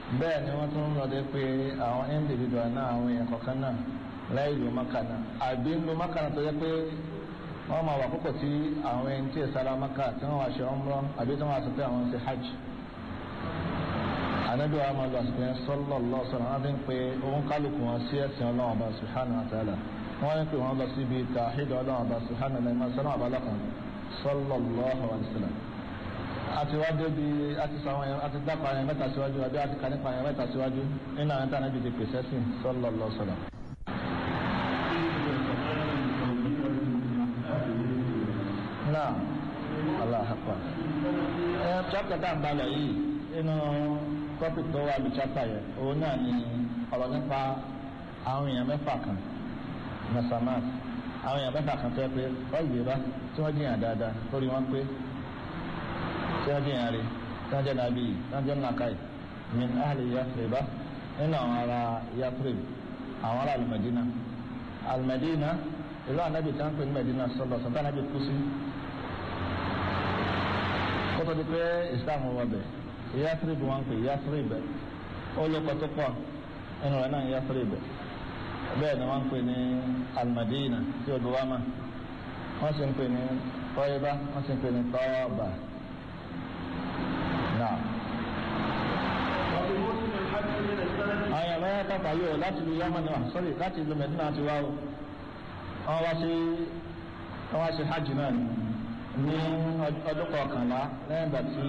bẹ́ẹ̀ ni wọ́n tún lọ́dẹ pé àwọn individual náà àwọn èèyàn kọ̀ọ̀kan náà láì lu maka náà àbí lu maka náà tó yẹ pé wọ́n máa wà kókò tí àwọn ẹni tí ìsara maka tí wọ́n wá ṣe umrah àbí tí wọ́n wá sọ pé àwọn ṣe hajj anabi wa máa lọ àsìkò yẹn sallallahu alaihi wasallam wọn fi ń pe òun kálukú wọn sí ẹ̀sìn ọlọ́run ọba subhanahu wa ta'ala wọn ń pè wọn lọ síbi tàhídì ọlọ́run ọba subhanahu wa ta'ala sọ́nà ọba lọ́kàn sallallahu alaihi wasallam àti wá débi àti sọ àwọn yẹn àti dápa yẹn mẹ́ta síwájú àbí àti kà nípa yẹn mẹ́ta síwájú nínú àwọn tí anabi ti pèsè sí sallallahu alaihi wasallam. náà allah akbar ẹ chapter tá à ń balẹ̀ yìí inú topic tó wà ní chapter yẹn òun náà ni ọ̀rọ̀ nípa àwọn èèyàn mẹ́fà kan nasamat àwọn èèyàn mẹ́fà kan tó yẹ pé ọ̀gbìn bá tí wọ́n jìyàn dáadáa lórí wọn pé tí wọ́n jìyàn rí tí wọ́n jẹ́ nàbí tí wọ́n jẹ́ nàkàì min ahli yafriba nínú àwọn ará yafrib àwọn ará alimadina alimadina ìlú anabi tí wọ́n pè ní medina sọlọ sọ̀tàn anabi kú sí kótó di pé islam wọ bẹ́ẹ̀ yathrib wọn pè yathrib olùkọ́ tó pọ̀ ẹnu rẹ̀ náà yathrib bẹ́ẹ̀ ni wọ́n pè ní almadina tí o dùwà mà wọ́n sì ń pè ní tọ́yìbá wọ́n sì ń pè ní tọ́ọ̀bà náà. àwọn yàrá yàrá pàpà yóò láti lu yamani wa sọ́rí láti lu medina ti wá o wọ́n wá sí wọ́n wá sí hajj náà ní ọdún kọkànlá lẹ́yìn ìgbà tí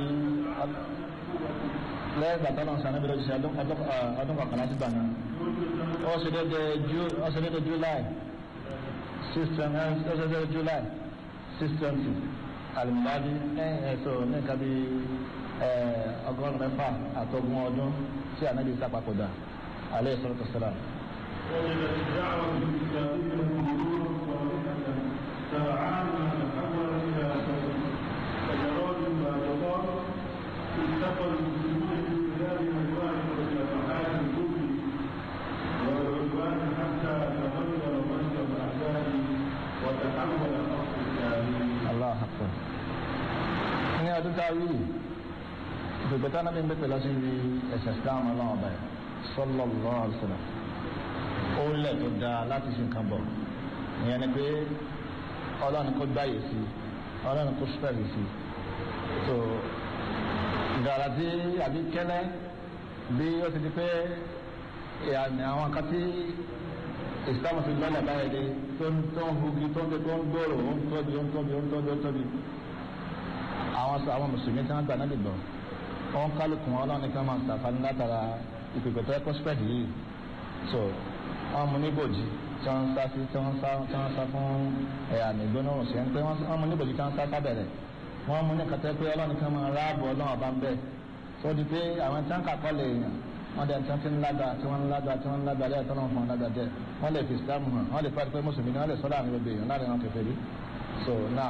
lẹ́yìn ìgbà tọ́lọ́ sàn níbi lójúṣe ọdún kọkànlá sí gbà náà ó ṣe déédé july six twenty ó ṣe déédé july six twenty alimiladi lẹ́yìn ẹ̀sọ́ ní nǹkan bí ọgọ́rùn-ún mẹ́fà àtọ́gbọ̀n ọdún tí ànábi sàpapọ̀dà alẹ́ ìsọ̀rọ̀ tẹ̀síra. وجدت الدعوة الإسلامية مرورا صالحا سرعان تحول إلى سجرات باجطات التقى المسلمون في بلاد أنواع وجماعات الكفر والعدوان حتى تغير مجرى الأحداث وتحول خط التاريخ. الله أكبر. ní ọdún tá a wí ìgbègbè tá a náà ń bẹ̀rẹ̀ lọ sí ẹ̀sẹ̀ islam ọlọ́run ọba ẹ̀ sallallahu alaihi wasallam ó lẹ̀ tó dáa láti ṣe nǹkan bọ̀ ìyẹn ni pé ọlọ́run kó gbáyè sí ọlọ́run kó spẹ́ẹ̀lì sí so ìdàrà tí àbí kẹ́lẹ́ bí ó ti di pé ìyàmì àwọn kan tí ìsìlámù ti gbọ́dọ̀ báyìí dé tó ń tó ń hugi tó ń tó ń gbòòrò ó ń tóbi ó ń tóbi ó ń tóbi ó ń tóbi àwọn sọ àwọn mùsùlùmí tí wọ́n gbà náà lè gbọ́ wọ́n kálukú wọn ọlọ́run nìkan máa ń sàfàní látara ìpèpè tó ẹ̀kọ́ spẹ́ẹ̀lì yìí so wọ́n mú níbòjì tí wọ́n ń sá sí tí wọ́n ń sá tí wọ́n ń sá fún ẹ̀yà nìgbóná òsè ń pé wọ́n mú níbòjì tí wọ́n ń sá sábẹ̀rẹ̀ wọ́n mú ní kàtẹ́ pé ọlọ́run kan máa ráàbù ọlọ́run ọba ń bẹ̀ tó di pé àwọn tí wọ́n kà kọ́ lè yàn wọ́n dẹ̀ tí wọ́n ti ń lágbà tí wọ́n ń lágbà tí wọ́n ń lágbà lẹ́yìn tó náà fún wọn lágbà jẹ́ wọ́n lè fi islam hàn wọ́n lè fẹ́ pé mùsùlùmí ni wọ́n lè sọ́dọ̀ àmì gbogbo èèyàn láàrin wọn kẹfẹ́ rí so now.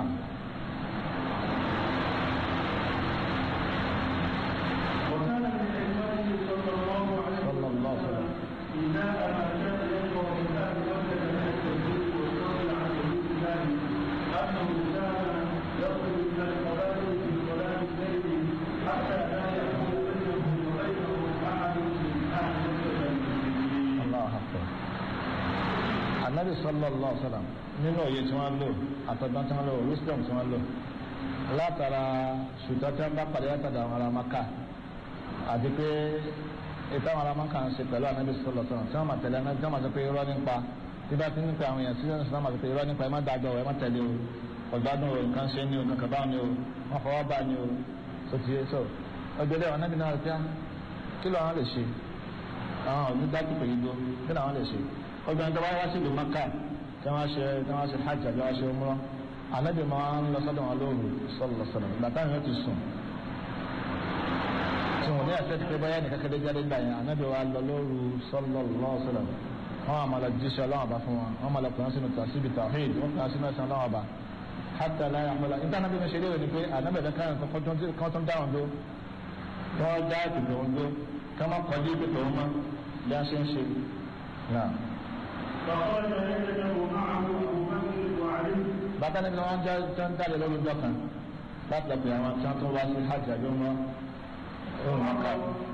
وكان من حكمته صلى الله عليه صلى الله عليه وسلم إناء ما كان يشرع من أهل مكة من التوحيد والشغل عن حدود الله أنه كان يخرج من القبائل في صلاة الليل حتى لا يكون بينه وبينه أحد من أهل مكة المسلمين. Allah akbar. Anabi sallallahu alaihi wa sallam nínú òye tí wọ́n lò àtọ̀gbọ́n tí wọ́n lò wisdom tí wọ́n lò látara ṣùtọ́ tí wọ́n bá pàdé látàdà àwọn ará maka àti pé ètò àwọn ará maka ń ṣe pẹ̀lú anabi sallallahu alaihi wa sallam tí wọ́n máa tẹ̀lé anabi tí wọ́n máa sọ pé irọ́ nípa tí bá ti ń pe àwọn èèyàn sí ọ̀nà sọ́nà máa sọ pé irọ́ nípa ẹ má dájọ́ ẹ má tẹ̀lé o ọ̀gbádùn o nǹkan ṣe ni o nǹkan bá ni o wọ́n fọwọ́ bá ni o so ti so ọgbẹ́dẹ́ anabi náà rẹ̀ pé kí ló àwọn lè ṣe àwọn ọdún dájú pé yìí gbó kí làwọn lè ṣe ọgbà tó bá wá sí ìlú maka tí wọ́n ṣe tí wọ́n ṣe hajj àbí wọ́n ṣe umrah anabi máa ń lọ sọ́dọ̀ wọn lóru sọlọ sọlọ ìgbà táwọn yóò ti sùn tí wọn ní ẹsẹ ti pé báyà nìkan kéde jáde gbà yẹn anabi wa lọ lóru sọlọ lọsọlọ wọn àmà lọ jíṣẹ́ Ọlọ́run ọba fún wọn wọn àmà lọ pè wọn sínú tàṣíbi tàhíd wọn pè wọn sínú ẹsẹ Ọlọ́run ọba hàtà láyà àmàlà níta anabi mi ṣe léèrè ni pé anabi ẹ̀dá kan kan tó ń dáhùn dó kí wọ́n dá ìpèpè wọn dó kí wọ́n kọjú ìpèpè wọn mọ́ bí wọ́n ṣe ń ṣe náà. فخرج ليلته معه أبو بكر وعلي bàtà níbi wọn jẹ tó ń jáde lórí ọjọ́ kan láti lọ pè àwọn tí wọn tó wá sí hajj àbí wọn ó wọn ká